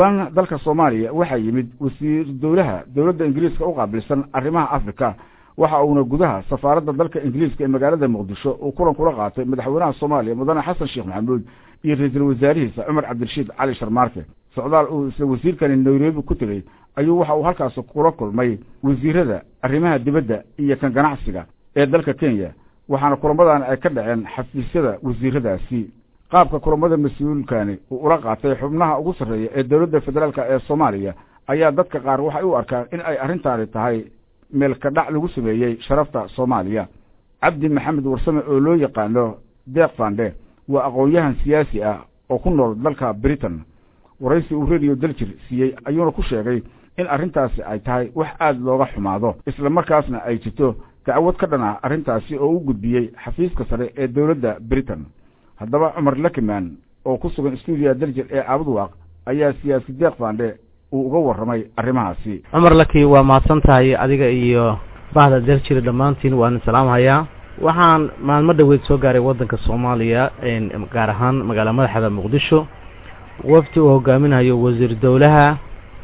dalka soomaaliya waxaa yimid wasiir dowlaha dowladda ingiriiska u qaabilsan arrimaha africa waxa uuna gudaha safaaradda dalka ingiriiska ee magaalada muqdisho uu kulan kula qaatay madaxweynaha soomaaliya mudane xasan sheekh maxamuud iyo ra-iisul wasaarihiisa cumar cabdirashiid cali sharmaarke socdaal uu isla wasiirkani nairobi ku tegey ayuu waxa uu halkaas kula kulmay wasiirada arrimaha dibadda iyo kan ganacsiga ee dalka kenya waxaana kulamadan ay ka dhaceen xafiisyada wasiiradaasi qaabka kulamada mas-uulkani uu ula qaatay xubnaha ugu sarreeya ee dowladda federaalka ee soomaaliya ayaa dadka qaar waxay u arkaan in ay arrintaani tahay meelka dhac lagu sameeyey sharafta soomaaliya cabdi maxamed warsame oo loo yaqaano deeq fande waa aqoon-yahan siyaasi ah oo ku nool dalka britain waraysi uu radio daljir siiyey ayuuna ku sheegay in arrintaasi ay tahay wax aada looga xumaado isla markaasna ay jirto dacwad ka dhan ah arrintaasi oo u gudbiyey xafiiska sare ee dowladda britain haddaba cumar lakiman oo ku sugan stuudiya daljir ee caabudwaaq ayaa siyaasi deeq fande uu uga warramay arrimahaasi cumar laki waa mahadsan tahay adiga iyo bahda daljir dhammaantiin waan salaamhayaa waxaan maalmo dhaweyd soo gaaray waddanka soomaaliya gaar ahaan magaala madaxda muqdisho wafdi uu hogaaminayo wasiir dowlaha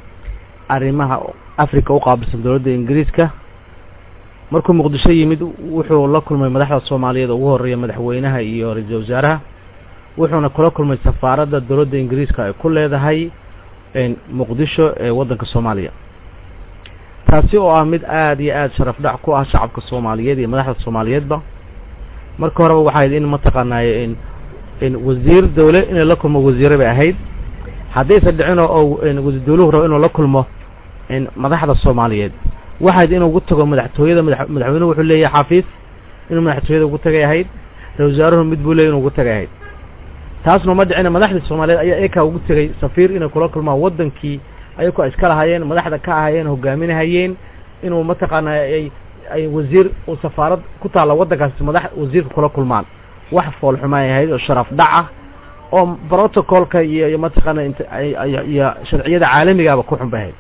arrimaha africa u qaabilsan dowladda ingiriiska markuu muqdisho yimid wuxuu la kulmay madaxda soomaaliyeed ugu horreeya madaxweynaha iyo ra-iisul wasaaraha wuxuuna kula kulmay safaaradda dowladda ingiriiska ay ku leedahay muqdisho ee waddanka soomaaliya taasi oo ah mid aada iyo aada sharaf dhac ku ah shacabka soomaaliyeed iyo madaxda soomaaliyeedba marka horeba waxay ahayd in mataqaanaaye in in wasiir dawle inay la kulmo wasiire bay ahayd haddaysa dhicin oo wasiir dawluhu rabo inuu la kulmo madaxda soomaaliyeed waxayd inuu ugu tago madaxtooyada mada madaxweynuhu wuxuu leeyahay xafiis inuu madaxtooyada ugu tagay ahayd ra-isul wasaaruhu mid buu leeyay inu ugu tagay ahayd taasna ma dhicina madaxda soomaaliyeed ayaa ekaa ugu tegay safiir inay kula kulmaan waddankii ayagoo iska lahaayeen madaxda ka ahaayeen hogaaminahayeen inuu mataqaana ay ay wasiir uu safaarad ku taalla waddankaasi madax wasiirka kula kulmaan wax foolxumaay ahayd oo sharaf dhac ah oo protocolka iyo iyo mataqaana int iyo sharciyada caalamigaaba ku xun bay ahayd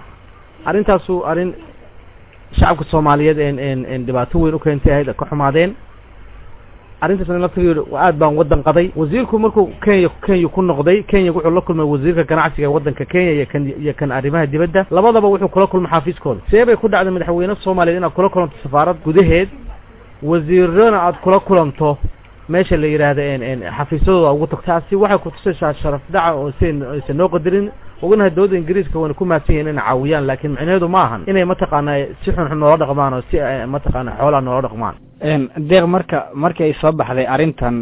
arrintaasu arrin shacabka soomaaliyeed en en dhibaato weyn u keentay ahayd ka xumaadeen arrintaasna laftigeedu aad baan waddan qaday wasiirku markuu kenya kenya ku noqday kenya wuxuu la kulmay wasiirka ganacsiga ee waddanka kenya iyo kan iyo kan arrimaha dibadda labadaba wuxuu kula kulmay xafiiskooda see bay ku dhacday madaxweyne soomaaliyeed inaad kula kulanto safaarad gudaheed wasiirana aad kula kulanto meesha la yidhaahda en xafiisyadooda ugu tagto taasi waxay kutusaysaa sharaf dhaca oo sen aysan noo qadarin ognahay dowladda ingiriiska wayna ku mahadsan yihin inay caawiyaan laakiin macnaheedu ma ahan inay mataqaana si xunxun noola dhaqmaan oo si mataqaana xoolaa noola dhaqmaan deeq marka markii ay soo baxday arrintan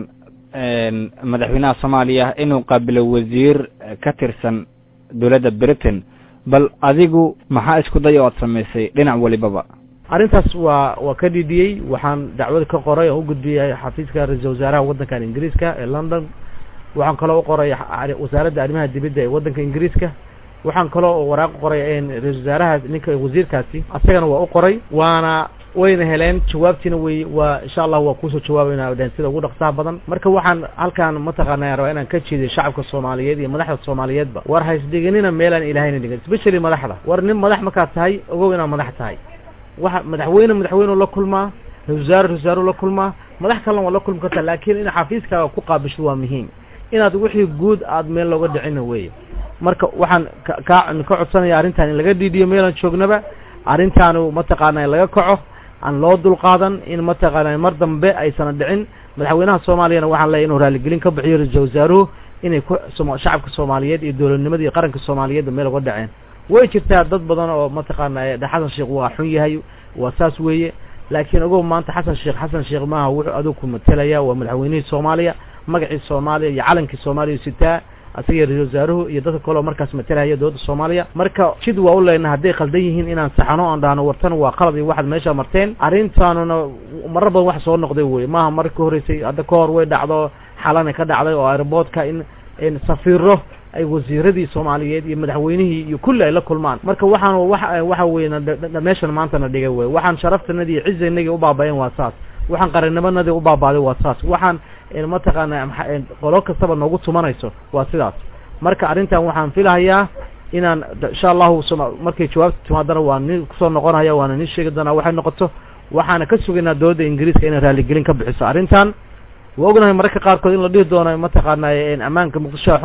madaxweynaha soomaaliya inuu qaabilo wasiir ka tirsan dowladda britain bal adigu maxaa isku day oo aad samaysay dhinac walibaba arrintaas waa waa ka dhidhiyey waxaan dacwada ka qoray oo u gudbiyay xafiiska ra-iisul wasaaraha waddankan ingiriiska ee london waxaan kaloo u qoray wasaaradda arrimaha dibadda ee waddanka ingiriiska waxaan kaloo waraaq qoray ra-isul wasaaraha ninka wasiirkaasi asagana waa u qoray waana wayna heleen jawaabtiina way waa insha allah waa kusoo jawaabayna dheen sida ugu dhaqsaha badan marka waxaan halkaan mataqaana rabaa inaan ka jeediyo shacabka soomaaliyeed iyo madaxda soomaaliyeedba war haysdhiganina meelaan ilahayna dhigan especially madaxda war nin madax markaad tahay ogow inaad madax tahay waxa madaxweyne madaxweyne la kulmaa ra-isul wasaare ra-isul wasaare la kulmaa madax kalena waa la kulmi kartaa laakiin in xafiiskaaga ku qaabisho waa muhiim inaad wixii guud aad meel looga dhicina weeye marka waxaan ka ka ka codsanaya arrintan in laga dhiidhiyo meelaan joognaba arrintaanu mataqaana laga kaco aan loo dulqaadan in mataqaana mar dambe aysan dhicin madaxweynaha soomaaliyana waxaan leeyahy inuu raaligelin ka bixiyo ra-isul wasaaruhu inay ku shacabka soomaaliyeed iyo dowladnimada iyo qaranka soomaaliyeedba meel uga dhaceen way jirtaa dad badan oo mataqaana xasan sheekh waa xun yahay waa saas weeye laakiin ogow maanta xasan sheekh xasan sheekh maaha wuxuu adigu ku matelaya waa madaxweynihii soomaaliya magacii soomaaliya iyo calankii soomaaliya sitaa asaga ra-isul wasaaruhu iyo dadka kaleo markaas matalaya dowladda soomaaliya marka jid waa u leyna hadday khaldan yihiin inaan saxano aan dhahno wartana waa qalad iyo waxaad meesha marteen arrintaanuna marar badan wax soo noqday weye maaha markii horeysay hadda ka hor way dhacdo xalana ka dhacday oo airboodka in in safiiro ay wasiiradii soomaaliyeed iyo madaxweynihii iyo kulli ay la kulmaan marka waxaan wa waxa weye meeshan maanta na dhigay wey waxaan sharaftanadii iyo cizaynagii u baabayen waa saas waxaan qarinimanadii u baabaaday waa saas waxaan mataqaana qolo kastaba noogu tumanayso waa sidaas marka arrintan waxaan filahayaa inaan insha allahu markay jawaabta timaadana waa ni kusoo noqonaya waana ni sheegi doonaa waxay noqoto waxaana ka sugaynaa dowladda ingiriiska inay raaligelin ka bixiso arrintan waa ognahay mararka qaarkood in la dhihi doono mataqaana ammaanka muqdishoa xun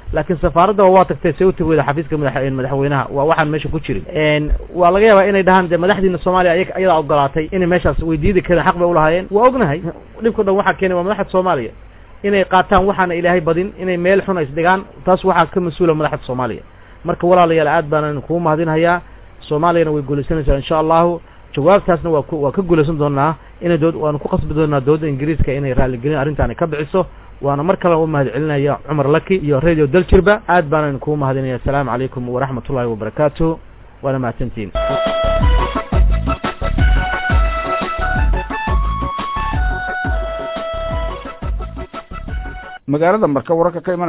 laakiin safaaraddaba waa tagtay see u tagi weyda xafiiska madax madaxweynaha waa waxaan meesha ku jirin waa laga yaabaa inay dhahaan dee madaxdiina soomaaliya aya ayadaa ogolaatay inay meeshaas weydiidi kareen xaq bay ulahaayeen waa ognahay dhibka dhan waxaa keenay waa madaxda soomaaliya inay qaataan waxaana ilaahay badin inay meel xun isdhigaan taas waxaa ka mas-uula madaxda soomaaliya marka walaalayaal aad baanan kugu mahadinhayaa soomaaliyana way guulaysanaysaa insha allahu jawaabtaasna waa ku waa ka guulaysan doonaa inay dood waanu ku qasbi doonaa dowladda ingiriiska inay raalligelin arrintaani ka bixiso waana mar kale u mahad celinaya cumar laki iyo radio daljirba aad baanan kugu mahadinaya assalaamu calaykum waraxmat ullahi wabarakaatuh waana mahadsantiin magaalada marka wararka ka imanaya